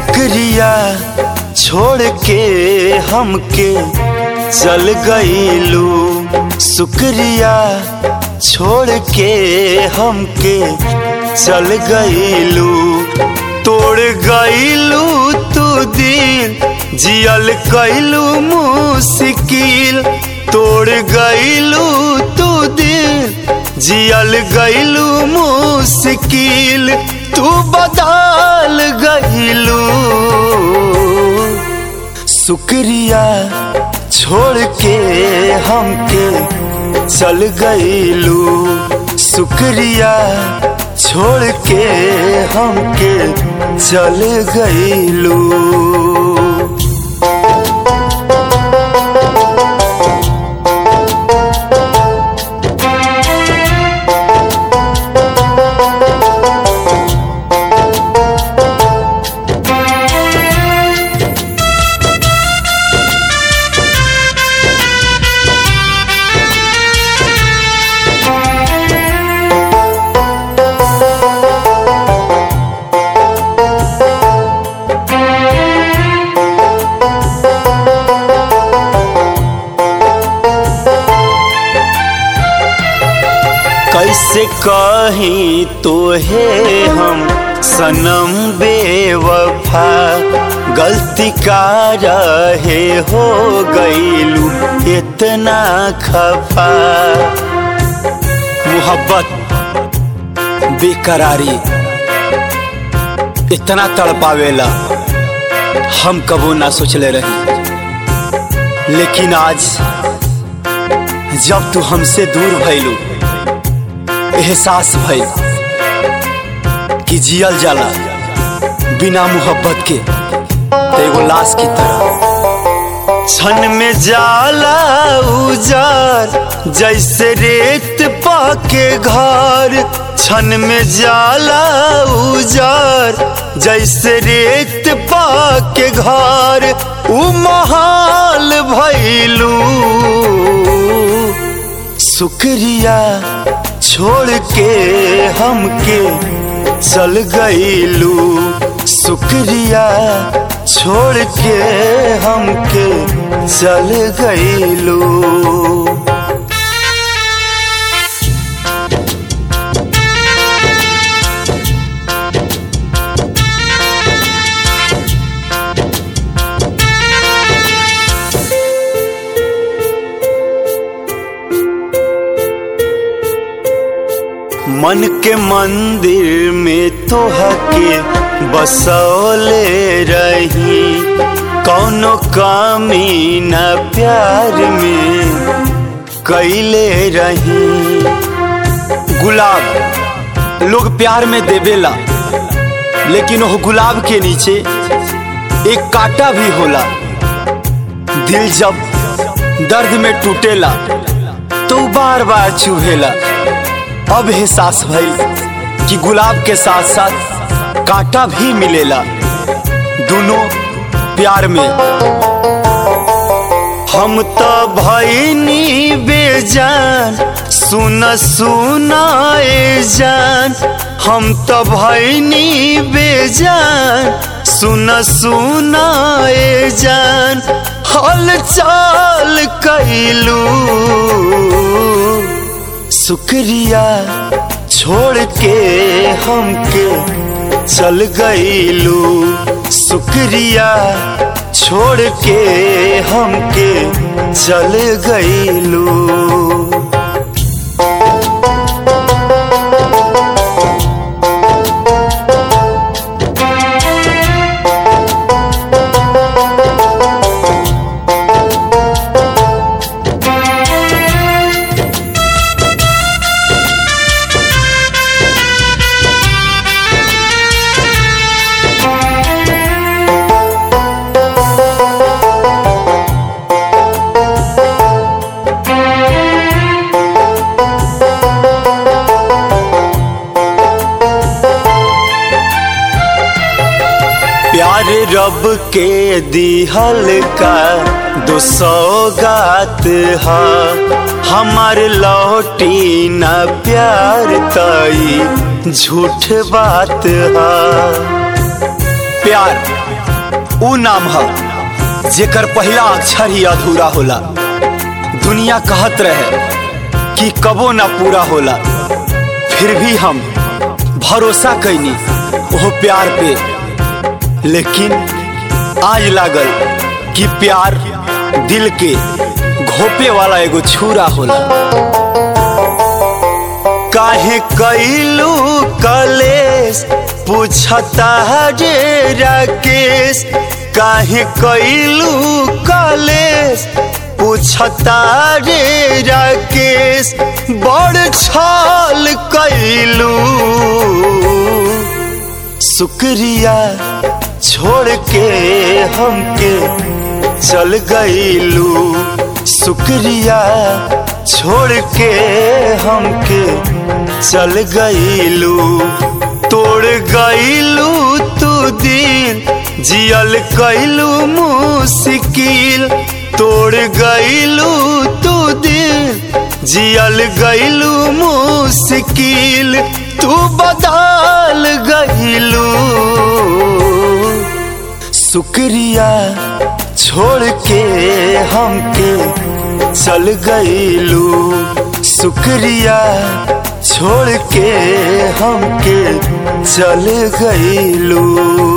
शुक्रिया छोड़ के हमके चल गईलू शुक्रिया छोड़ के हमके चल गईलू तोड़ गईलू तू दिल जियल कैलू मुश्किल तोड़ गईलू तू दिल जियल गईलू मुश्किल तू बदल गईलू शुक्रिया छोड़ के हमके चल गईलू शुक्रिया छोड़ के हमके चल गईलू कैसे कहीं तो है हम सनम बेवफा गलती का रहे हो गईलू इतना खफा मोहब्बत बेकरारी इतना तड़पावेला हम कबो ना सोचले रही लेकिन आज जब तू हमसे दूर भइलू एहसास भइल कि जियल जाला बिना मोहब्बत के तो एगो लाश की तरह क्षण में जाला उजार जैसे रेत पाके घर क्षण में जाला उजार जैसे रेत पाके घर उ महाल भैलू शुक्रिया छोड़ के हमके चल गईलू शुक्रिया छोड़ के हमके चल गईलू मन के मंदिर में तोहके बसौले रही कौनो कमी न प्यार में कैले रही गुलाब लोग प्यार में देवेला लेकिन वो गुलाब के नीचे एक कांटा भी होला दिल जब दर्द में टूटेला तो बार बार चुभेला अब एहसास भइल कि गुलाब के साथ साथ कांटा भी मिलेला दोनों प्यार में हम तो भैनी बेजान सुन सुनाए जान हम तो भैनी बेजान सुन सुनाए जान हल चाल कैलू शुक्रिया छोड़ के हमके चल गईलू शुक्रिया छोड़ के हमके चल गईलू प्यार रब के दिहल का दो सौगात हा हमार लौटी न प्यार तई झूठ बात हा प्यार ऊ नाम है जेकर पहला अक्षर ही अधूरा होला दुनिया कहत रहे कि कबो ना पूरा होला फिर भी हम भरोसा कैनी वो प्यार पे लेकिन आज लागल कि प्यार दिल के घोपे वाला एगो छुरा होला काहे कैलू कलेश पूछता रे राकेश काहे कैलू कलेश पूछता रे राकेश बड़ छाल कैलू शुक्रिया छोड़ के हमके चल गईलू शुक्रिया छोड़ के हमके चल गईलू तोड़ गईलू तू दिल जियल कैलू मुश्किल तोड़ गईलू तू दिल जियल गईलू मुश्किल तू बदल गईलू शुक्रिया छोड़ के हमके चल गईलू शुक्रिया छोड़ के हमके चल गईलू